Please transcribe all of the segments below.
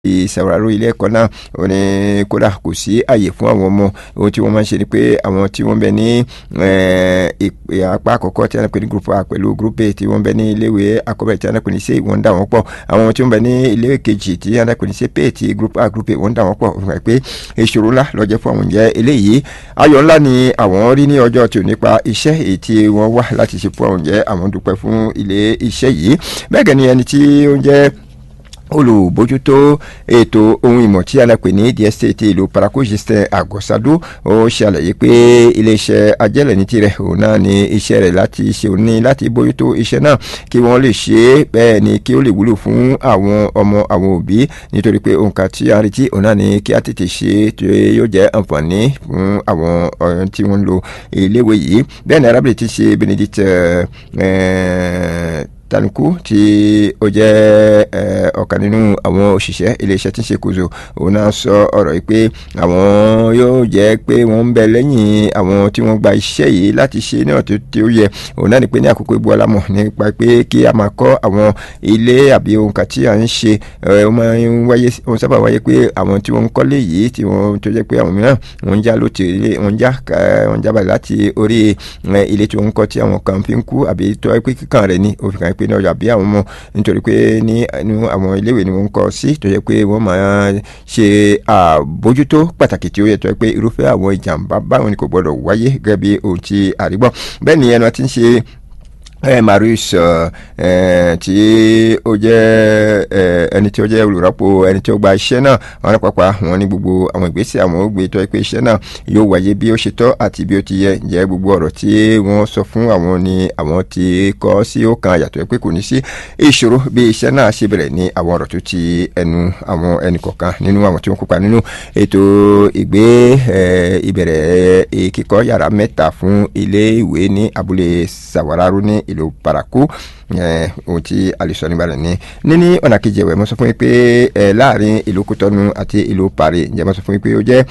ìṣàwárò ilé ẹ̀kọ́ náà ó ní kódà kò sí àyè fún àwọn ọmọ ohun tí wọ́n máa ń ṣe ni pé àwọn tí wọ́n bẹ ní apá àkọ́kọ́ tí wọ́n pè ní group a pẹ̀lú group a tí wọ́n bẹ ní iléèwé àkọ́bẹ̀rẹ̀ tí wọ́n pè ní c wọ́n dà wọ́n pọ̀ àwọn tí wọ́n bẹ ní iléèwé kejì tí wọ́n pè ní c pé tí group a group a wọ́n dà wọ́n pọ̀ fún pé ìṣòro ńlá lọ́jọ́ fún àwọn ìjẹ́ eléyìí ayọ̀ ńlá ni àwọn rí ní ọjọ́ tí ò nípa iṣẹ́ èyí tí wọ́n wá láti ṣe fún àwọn ìjẹ́ àwọn dúpẹ́ fún ilé iṣẹ́ yìí bẹ́ẹ̀ gẹ́ ni ẹni tí ó ń jẹ́ olùbójútó ètò ohun ìmọ̀ tí a pè ní dstt ìlú paraku justin agosado ó ṣàlàyé pé iléeṣẹ́ ajẹ́lẹ̀ ní tirẹ̀ òun náà ní iṣẹ́ rẹ̀ láti ṣe òun ní láti bójútó iṣẹ́ náà kí wọ́n lè ṣe é bẹ́ẹ̀ ni kí ó lè wúlò fún àwọn ọmọ àwọn òbí nítorí pé òǹkà tí a retí òun náà ní kí a tètè ṣe tí yóò jẹ́ àǹfààní fún àwọn ọ̀rẹ́ tí wọ́n ń lo iléèwé yìí bẹ́ẹ̀ ni arábìnrin ti ṣe benedict tanuku tí ó jẹ́ ọ̀kan nínú àwọn òṣìṣẹ́ iléeṣẹ́ tí ń ṣe kóso òun náà sọ ọ̀rọ̀ yìí pé àwọn yóò jẹ́ pé wọ́n ń bẹ lẹ́yìn àwọn tí wọ́n gba iṣẹ́ yìí láti ṣe náà tí ó yẹ òun náà ni pé ní àkókò ìbú alámọ̀ nípa pé kí a máa kọ́ àwọn ilé àbí ohun kan tí à ń ṣe ó máa ń wáyé ó sábà wáyé pé àwọn tí wọ́n ń kọ́lé yìí tí wọ́n tó jẹ́ pé àwọn mìíràn wọ́n ń já lóti wọ́n ń já wọ́n ń jábàlẹ̀ láti orí ilé tí wọ́n ń kọ́ tí àwọn kan fi ń kú àbí tó wáyé pé kíkàn rẹ̀ ní òfin kan pé ní ọjà bí àwọn ọmọ nítorí pé ní inú àwọn iléèwé ni wọ́n ń kọ́ sí tó yẹ pé wọ́n máa ṣe àbójútó pàtàkì tí ó yẹ tó yẹ pé irúfẹ́ àwọn ìjàmbá báwọn ni kò gbọdọ̀ wáyé gẹ́gẹ́ bí ohun tí àrígbọ́n bẹ́ẹ̀ ni ẹnu àti ń ṣe ẹ marius ẹ tí ó jẹ ẹ ẹni tí ó jẹ olùrọ́pò ẹni tí ó gba iṣẹ́ náà wọn pápá wọn ní gbogbo àwọn ìgbésẹ̀ àwọn ògbé tó ẹ pé iṣẹ́ náà yóò wáyé bí ó ṣe tọ́ àti bí ó ti yẹ jẹ́ gbogbo ọ̀rọ̀ tí wọ́n sọ fún àwọn ni àwọn ti kọ́ sí ó kan àyàtọ̀ ẹ pé kò ní sí ìṣòro bí iṣẹ́ náà ṣe bẹ̀rẹ̀ ní àwọn ọ̀rọ̀ tó ti ẹnu àwọn ẹnì kọ̀ọ̀kan nínú àwọn tí wọ́n kópa nínú ètò ìgbé ìbẹ̀rẹ̀ kíkọ́ yàrá mẹ́ta fún ilé ìwé ní abúlé sàwárárú ní ìlú paraku ohun tí a lè sọ nígbà rẹ̀ ni níní ọ̀nà kejì ẹ̀wẹ̀ mo sọ fún yín pé láàrin ìlú kútọ́nu àti ìlú paris ǹjẹ́ mo sọ fún yín pé ó jẹ́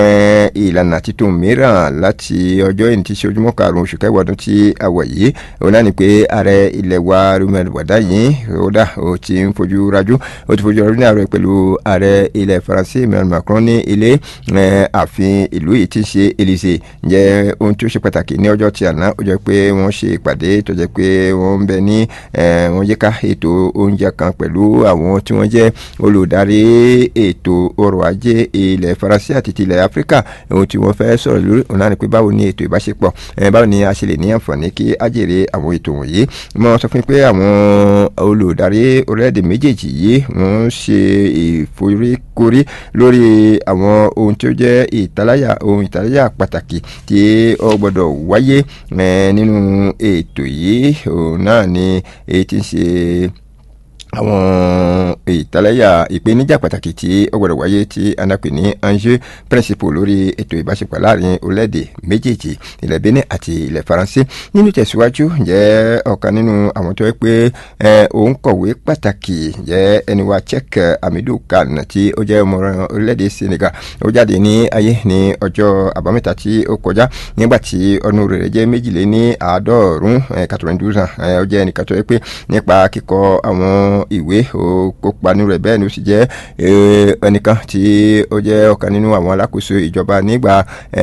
ìlànà títún mìíràn láti ọjọ́ ìní tí ṣe ojúmọ́ karùn-ún oṣù kẹwàá ọdún tí a wọ̀ yìí òun náà ni pé ààrẹ ilẹ̀ wa rumel wàdá yìí ó dà ó ti ń fojú rájú ó ti fojú rájú ní ààrẹ pẹ̀lú ààrẹ ilẹ̀ faransé emmanuel macron ní ilé ààfin ìlú yìí ti ṣe élysée ǹjẹ́ ohun tí ó ṣe pàtàkì ní ọjọ́ tí àná ó jẹ́ pé wọ́n ṣe ìpàdé tó jẹ́ pé wọ́n ń bẹ ní wọ́n jẹ́ ká ètò oúnjẹ kan pẹ̀lú àwọn tí wọ́n jẹ́ olùdarí ètò ọrọ̀ ajé ilẹ̀ faransé àti ti ilẹ̀ áfíríkà ohun tí wọ́n fẹ́ sọ̀rọ̀ lórí ọ̀nà ni pé báwo ni ètò ìbáṣepọ̀ báwo ni a ṣe lè ní àǹfààní kí á jèrè àwọn ètò wọ̀nyí mo sọ fún yín pé àwọn olùdarí orílẹ̀-èdè méjèèjì yìí wọ́n ṣe ìforíkorí lórí àwọn ohun tí ó jẹ́ ìtaláyà ohun ìtaláyà pàtàkì tí ó gbọ́dọ̀ wáyé nínú ètò yìí òun náà ni èyí tí ń ṣe àwọn ìtàlẹ́yà ìpèníjà pàtàkì tí ó gbọdọ̀ wáyé tí anapè ní enjeu principal lórí ètò ìbáṣepọ̀ láàrin orílẹ̀-èdè méjèèjì ilẹ̀ benin àti ilẹ̀ faransé nínú tẹ̀síwájú jẹ́ ọ̀kan nínú àwọn tó yẹ pé òun kọ̀wé pàtàkì jẹ́ ẹni wa czech amidou khan tí ó jẹ́ ọmọ orílẹ̀-èdè senegal ó jáde ní ayé ní ọjọ́ àbámẹ́ta tí ó kọjá nígbà tí ọdún rẹ̀ jẹ́ méjìlél ní àádọ́rùn-ún quatre-vingt-douze ans ó jẹ́ ẹnìkan tó yẹ pé nípa kíkọ àwọn ìwé kópa nínú rẹ̀ bẹ́ẹ̀ ni ó sì jẹ́ ẹnìkan tí ó jẹ́ ọ̀kan nínú àwọn alákòóso ìjọba nígbà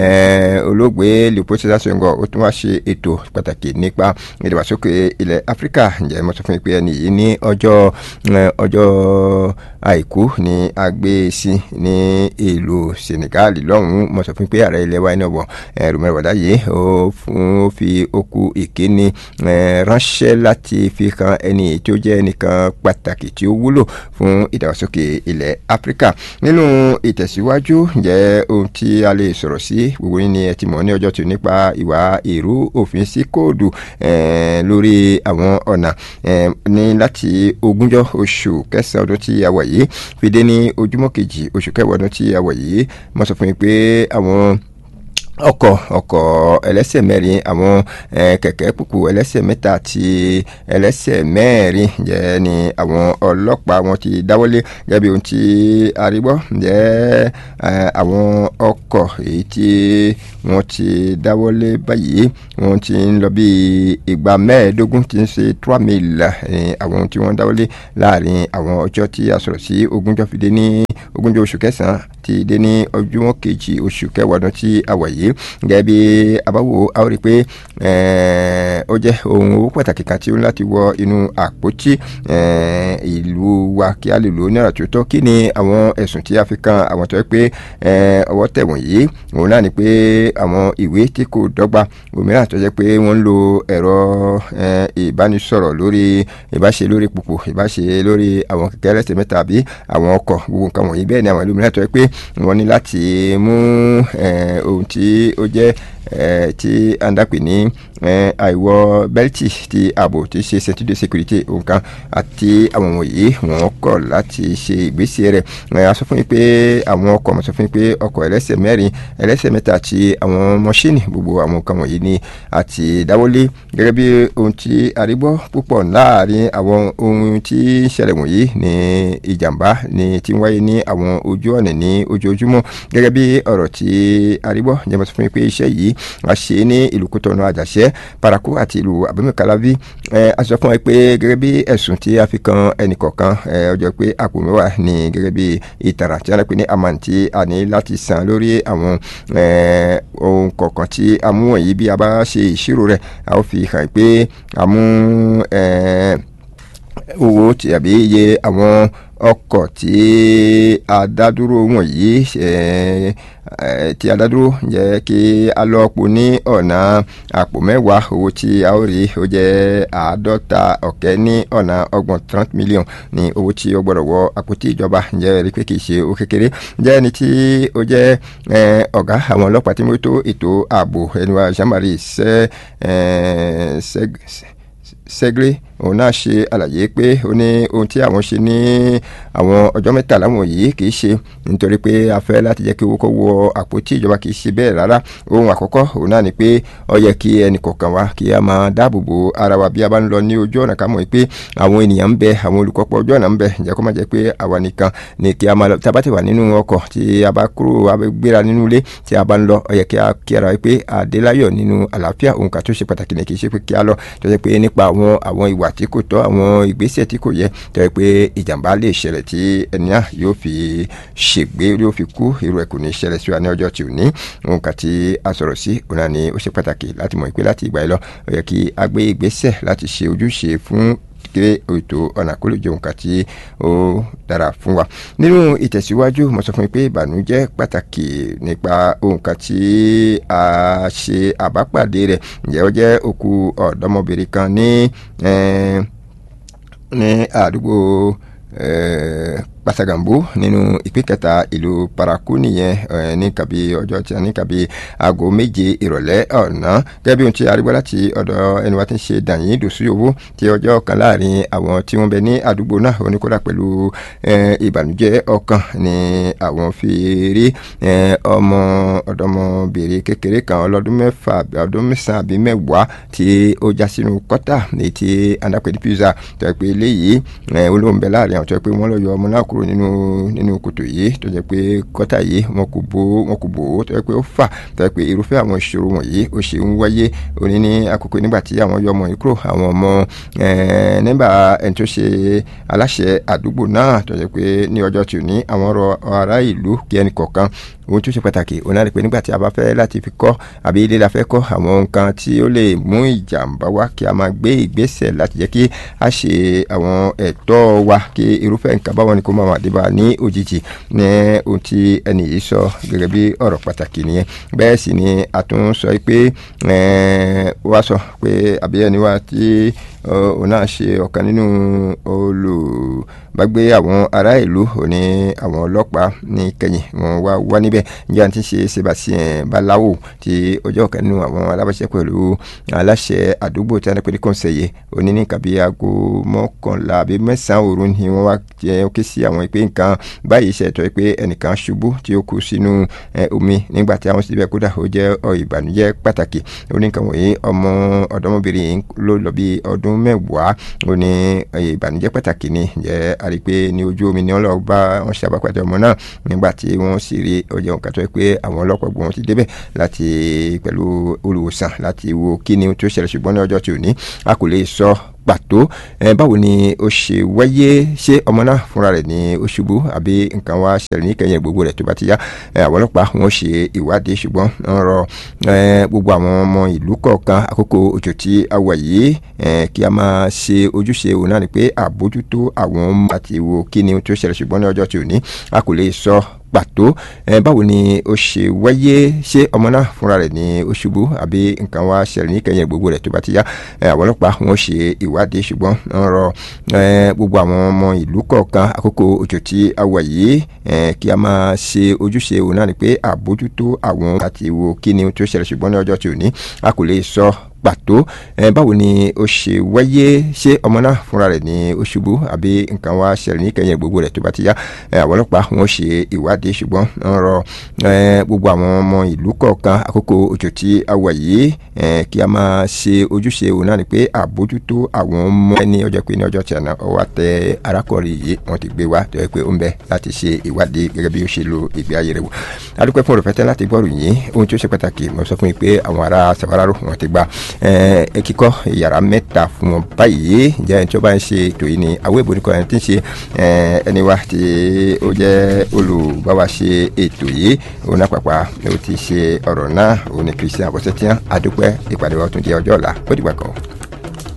olóògbé leopold sedar senghor ó tún wá ṣe ètò pàtàkì nípa ìdàgbàsókè ilẹ̀ áfíríkà ǹjẹ́ mo sọ fún yín pé ẹni yìí ní ọjọ́ ọjọ́ àìkú ní agbésí ní ìlú senegal lọ́hùn-ún mo sọ fún yín pé ààrẹ ilẹ̀ wa iná bọ̀ rúmẹ̀rẹ̀ wàdá yìí ó fi okú ìkíni ránṣẹ́ láti fi kan ẹni tí ó jẹ́ ẹnìkan pàtàkì tí ó wúlò fún ìdàgbàsókè ilẹ̀ áfíríkà nínú ìtẹ̀síwájú jẹ́ ohun tí a lè sọ̀rọ̀ sí gbogbo yín ni ẹ ti mọ̀ ní ọjọ́ tí nípa ìwà èrú òfin sí kóòdù lórí àwọn ọ̀nà ní láti ogúnjọ́ oṣù kẹsàn-án ọdún tí a wà yìí fi dé ní ojúmọ́ kejì oṣù kẹwàá ọdún tí a wà yìí mo sọ fún yín pé àwọn ọkọ̀ ọkọ̀ ẹlẹ́sẹ̀ mẹ́rin àwọn kẹ̀kẹ́ kúkú ẹlẹ́sẹ̀ mẹ́ta àti ẹlẹ́sẹ̀ mẹ́rin jẹ́ ni àwọn ọlọ́pàá wọn ti dáwọ́lé gẹ́gẹ́ bí ohun tí arígbọ́ jẹ́ àwọn ọkọ̀ èyí tí wọ́n ti dáwọ́lé báyìí wọ́n ti ń lọ bí ìgbà mẹ́ẹ̀ẹ́dógún tí ń ṣe trois mille àwọn tí wọ́n dáwọ́lé láàrin àwọn ọjọ́ tí a sọ̀rọ̀ sí ogúnjọ́ fi dé ní ogúnjọ́ oṣù kẹsàn-án ti dé ní ọjọ́ kejì oṣù kẹwàá ọdún tí a wà yìí gẹ́gẹ́ bí abáwo a ó rí i pé ó jẹ́ ohun owó pàtàkì kan tí ó ń láti wọ inú àpótí ìlú wa kí a lè lò ní ọ̀rọ̀ tó tọ́ kí ni àwọn ẹ̀sùn tí a fi kan àwọn tó yẹ pé ọwọ́ tẹ̀ wọ̀nyí òun náà ni pé àwọn ìwé tí kò dọ́gba òmíràn tó jẹ́ pé wọ́n ń lo ẹ̀rọ ìbánisọ̀rọ̀ lórí ìbáṣe lórí pòpò ìbáṣe lórí àwọn kẹ̀kẹ́ ẹlẹ́sẹ̀ mẹ́ta àbí àwọn ọkọ̀ gbogbo nǹkan wọ̀nyí bẹ́ẹ̀ ni àwọn ìlú mìíràn tó yẹ pé wọ́n ní láti mú ohun tí ó jẹ́ tí a ń dàpè ní àìwọ bẹ́lítì ti ààbò tí ṣe ceinture de sécurité nǹkan àti àwọn wọ̀nyí wọ́n kọ̀ láti ṣe ìgbésẹ̀ rẹ̀ a sọ fún yín pé àwọn ọkọ̀ mo sọ fún yín pé ọkọ̀ ẹlẹ́sẹ̀ mẹ́rin ẹlẹ́sẹ̀ mẹ́ta àti àwọn mọ́ṣíìnì gbogbo àwọn nǹkan wọ̀nyí ni àti dáwọ́lé gẹ́gẹ́ bí ohun tí arígbọ́ púpọ̀ láàrin àwọn ohun tí ń ṣẹlẹ̀ wọ̀nyí ní ìjàmbá ni ti ń wáyé ní àwọn ojú ọ̀nà ní ojoojúmọ́ gẹ́gẹ́ bí ọ̀rọ̀ tí arígbọ́ jẹ́ mo sọ fún yín pé iṣẹ́ yìí a ṣe ní ìlú kótọ́nù àjàṣẹ́ paraku àti ìlú abẹ́mẹ̀kálábí a sọ fún ẹ pé gẹ́gẹ́ bí ẹ̀sùn tí a fi kan ẹnìkọ̀ọ̀kan ọjọ́ pé àpò mẹ́wàá ní gẹ́gẹ́ bí ìtara tí a pè ní àmàǹtí a ní láti san lórí àwọn ohun kọ̀ọ̀kan tí a mú wọ̀nyí bí a bá ṣe ìṣirò rẹ̀ a ó fi hàn pé a mú owó tàbí iye àwọn ọkọ̀ tí adádúró wọ̀nyí tí adádúró jẹ́ kí a lọ pò ní ọ̀nà àpò mẹ́wàá owó tí a ó rí ó jẹ́ àádọ́ta ọ̀kẹ́ ní ọ̀nà ọgbọ̀n trente million ní owó tí ó gbọ́dọ̀ wọ àpótí ìjọba jẹ́ rí pé kì í ṣe ó kékeré jẹ́ ẹni tí ó jẹ́ ọ̀gá àwọn ọlọ́pàá tí mo tó ètò ààbò ẹni wa jean-marie sẹ́gírí òun náà ṣe àlàyé pé ó ní ohun tí àwọn ṣe ní àwọn ọjọ́ mẹ́tàlá wọ̀nyí kì í ṣe nítorí pé a fẹ́ láti jẹ́ kí owó kó wọ àpótí ìjọba kì í ṣe bẹ́ẹ̀ rárá ohun àkọ́kọ́ òun náà ni pé ó yẹ kí ẹnì kọ̀ọ̀kan wa kí a máa dáàbò bo ara wa bí a bá ń lọ ní ojú ọ̀nà ká mọ̀ pé àwọn ènìyàn ń bẹ àwọn olùkọ́pọ̀ ojú ọ̀nà ń bẹ ǹjẹ́ kó má jẹ́ pé àwa nìkan ni kí a máa lọ tí a bá ti wà nínú ọkọ̀ tí a bá kúrò a bá gbéra nínú ilé tí a bá ń lọ ó yẹ kí a kí ara wa pé àdéláyọ̀ nínú àlàáfíà òun kà tó ṣe pàtàkì ní kì í ṣe pé kí a lọ tó yẹ pé nípa àwọn àwọn ìwà tí kò tọ́ àwọn ìgbésẹ̀ tí kò yẹ tó yẹ pé ìjàmbá lè ṣẹlẹ̀ tí ẹni náà yóò fi ṣègbé yóò fi kú irú ẹ̀ kò ní ṣẹlẹ̀ sí wa ní ọjọ́ tí ò ní òun kà tí a sọ̀rọ̀ sí òun náà ni ó ṣe pàtàkì láti mọ̀ pé láti ìgbà yìí lọ ó yẹ kí a gbé ìgbésẹ̀ láti ṣe ojúṣe fún kéré ètò ọ̀nà àkóló jẹun kà tí ó dára fún wa. nínú ìtẹ̀síwájú mo sọ fún mi pé ìbànújẹ́ pàtàkì nípa ohun kan tí a ṣe àbápàdé rẹ̀ ǹjẹ́ ó jẹ́ òkú ọ̀dọ́mọbìnrin kan ní ní àdúgbò pasagambo nínú ìpín kẹta ìlú paraku nìyẹn ní kàbí ọjọ́ tí a ní kàbí aago méje ìrọ̀lẹ́ ọ̀nà gẹ́gẹ́ bí ohun tí a rí gbọ́ láti ọ̀dọ̀ ẹni wa ti ń ṣe dàyín dòsú owó tí ọjọ́ kan láàrin àwọn tí wọ́n bẹ ní àdúgbò náà oníkódà pẹ̀lú ìbànújẹ́ ọkàn ni àwọn fi rí ọmọ ọ̀dọ́mọbìnrin kékeré kan ọlọ́dún mẹ́fà ọdún mẹ́sàn-án àbí mẹ́wàá tí ó já sínú kọ́tà ní ti anapẹ̀lú pizza tó yẹ pé eléyìí olóhùn bẹ láàrin àwọn tó yẹ pé wọ́n lọ yọ ọmọ náà kúrò nínú nínú kòtò yìí tó jẹ́ pé kọ́tà yìí wọn kò bò wọn kò bò ó tó jẹ́ pé ó fà tó jẹ́ pé irúfẹ́ àwọn ìṣòro wọ̀nyí ó ṣe ń wáyé òní ní àkókò nígbà tí àwọn yọ ọmọ yìí kúrò àwọn ọmọ nígbà ẹni tó ṣe aláṣẹ àdúgbò náà tó jẹ́ pé ní ọjọ́ tí ò ní àwọn ọ̀rọ̀ ará ìlú kí ẹnì kọ̀ọ̀kan ohun tó ṣe pàtàkì òun náà ni pé nígbà tí a bá fẹ́ láti fi kọ́ àbí ilé la fẹ́ kọ́ àwọn nǹkan tí ó lè mú ìjàmbá wá kí a máa gbé ìgbésẹ̀ láti jẹ́ kí a ṣe àwọn ẹ̀tọ́ wa kí irúfẹ́ nǹkan báwọn ni kó máa wà débà ní òjijì ní ohun tí ẹnì yìí sọ gẹ́gẹ́ bí ọ̀rọ̀ pàtàkì nìyẹn bẹ́ẹ̀ sì ni a tún sọ pé wá sọ pé àbí ẹni wa tí òun náà ṣe ọ̀kan nínú olùbágbé àwọn ará ìlú òní àwọn ọlọ́pàá ní kẹ́yìn wọn wá wá níbẹ̀ níjẹ́ àti ṣe Sebastien Balawo tí ọjọ́ ọ̀kan nínú àwọn alábàṣẹ pẹ̀lú aláṣẹ àdúgbò tí a ní pé ní kọ́ńsẹ̀yẹ òní ní nǹkan bí aago mọ́kànlá àbí mẹ́sàn-án òru ni wọ́n wá jẹ́ ké sí àwọn ìpè nǹkan báyìí ṣètò pé ẹnìkan ṣubú tí ó kú sínú omi nígbà tí àwọn síbẹ̀ kódà ó jẹ́ ìbànújẹ́ pàtàkì oníkan wọ̀nyí ọmọ ọ̀dọ́mọbìnrin yìí ló lọ bí ọdún mẹ́wàá ó ní ìbànújẹ́ pàtàkì ni jẹ́ àrí pé ní ojú omi ni wọ́n lọ bá wọn ṣàbàpàdé ọmọ náà nígbà tí wọ́n sì rí ọjọ́ nǹkan tó yẹ pé àwọn ọlọ́pàá gbọ́n ti débẹ̀ láti pẹ̀lú olùwòsàn láti wo kí ni tó ṣẹlẹ̀ ṣùgbọ́n ní ọjọ́ tí ò ní a kò lè sọ pàtó ẹ báwo ni ó ṣe wáyé ṣé ọmọ náà fúnra rẹ̀ ní ó ṣubú àbí nǹkan wá ṣẹlẹ̀ ní kẹyìn gbogbo rẹ̀ tó bá ti yá àwọn ọlọ́pàá wọn ṣe ìwádìí ṣùgbọ́n wọ́n rọ gbogbo àwọn ọmọ ìlú kọ̀ọ̀kan àkókò òjò tí a wà yìí kí a máa ṣe ojúṣe òun náà ni pé àbójútó àwọn ọmọ àti wo kí ni tó ṣẹlẹ̀ ṣùgbọ́n ní ọjọ́ tí ò ní a kò lè sọ pàtó ẹ báwo ni ó ṣe wáyé ṣé ọmọ náà fúnra rẹ̀ ní ó ṣubú àbí nǹkan wá ṣẹlẹ̀ ní kẹyìn gbogbo rẹ̀ tó bá ti yá àwọn ọlọ́pàá wọn ṣe ìwádìí ṣùgbọ́n wọ́n rọ gbogbo àwọn ọmọ ìlú kọ̀ọ̀kan àkókò òjò tí a wà yìí kí a máa ṣe ojúṣe òun náà ni pé àbójútó àwọn àti wo kí ni tó ṣẹlẹ̀ ṣùgbọ́n ní ọjọ́ tí ò ní a kò lè sọ pàtó ẹ báwo ni ó ṣe wáyé ṣé ọmọ náà fúnra rẹ̀ ní ó ṣubú àbí nǹkan wá ṣẹlẹ̀ ní kẹyìn gbogbo rẹ̀ tó bá ti yá àwọn ọlọ́pàá wọn ṣe ìwádìí ṣùgbọ́n wọ́n rọ gbogbo àwọn ọmọ ìlú kọ̀ọ̀kan àkókò òjò tí a wà yìí kí a máa ṣe ojúṣe òun náà ni pé àbójútó àwọn ọmọ ẹni ọjọ́ pé ní ọjọ́ tí a náà ọwọ́ tẹ arákùnrin yìí wọ́n ti gbé wá tó yẹ pé ó ń bẹ láti ṣe ìwádìí gẹ́gẹ́ bí ó ṣe lo ìgbé ayé rẹ̀ wò adúpẹ́ fún òrùfẹ́tẹ́ láti gbọ́rù yìí ohun tí ó ṣe pàtàkì mo sọ fún yín pé àwọn ará Safararo wọ́n ti gba ẹ kíkọ́ yàrá mẹ́ta fún wọn báyìí ǹjẹ́ ẹni tí ó bá ń ṣe ètò yìí ni àwọn èbò nìkan ẹni tí ń ṣe ẹni wa tí ó jẹ́ olùbáwa ṣe ètò yìí òun náà pàpà ó ti ṣe ọ̀rọ̀ náà òun ni Christian Abọ́sẹ́tíyàn adúpẹ́ ìpàdé wa tún di ọjọ́ ọ̀la ó dìgbà kan.